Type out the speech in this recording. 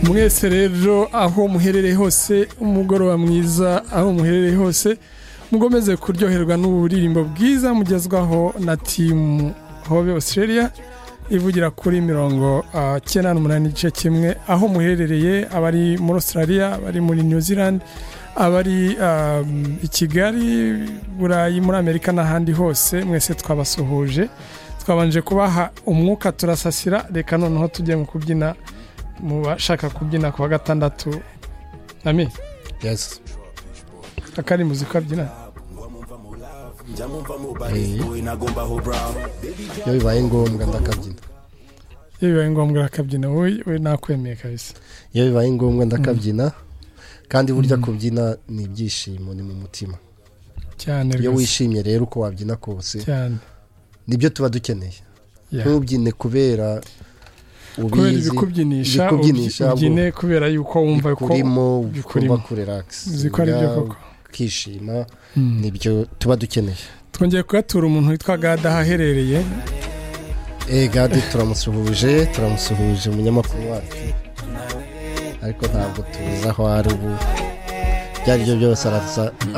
mwese rero aho muherereye hose umugoroba mwiza aho muherereye hose mugomeze kuryoherwa n'uburirimbo bwiza mugezwaho na timu hobe australia ivugira kuri mirongo ah, cyenda n'umunani igice kimwe aho muherereye abari muri australia abari muri new zealand abari um, i kigali burayi muri amerika n'ahandi hose mwese twabasuhuje twabanje kubaha umwuka turasasira reka noneho tujye mu kubyina mu bashaka kubyina ku wa gatandatu nami yes akari muzika byina iyo bibaye ngombwa ndakabyina iyo bibaye ngombwa urakabyina wowe we nakwemeye kabisa iyo bibaye ngombwa ndakabyina kandi burya kubyina ni ibyishimo ni mu mutima cyane iyo rwose, wishimye rero uko wabyina kose cyane nibyo tuba dukeneye Yeah. ntubyine kubera kubera ubizi ibikubyinisha ibikubyinisha, ubyine kubera yuko wumva ko bikurimo bikurimo. bikurimo kurelakisi uzi ko ari byo koko ukishima Mm. nibyo tuba dukeneye twongeye kugatura umuntu witwa gadaha aherereye Eh gade turamusuhuje turamusuhuje umunyamakuru wacu ariko ntabwo tuzi aho ari ubu ibyo ari byo byose araza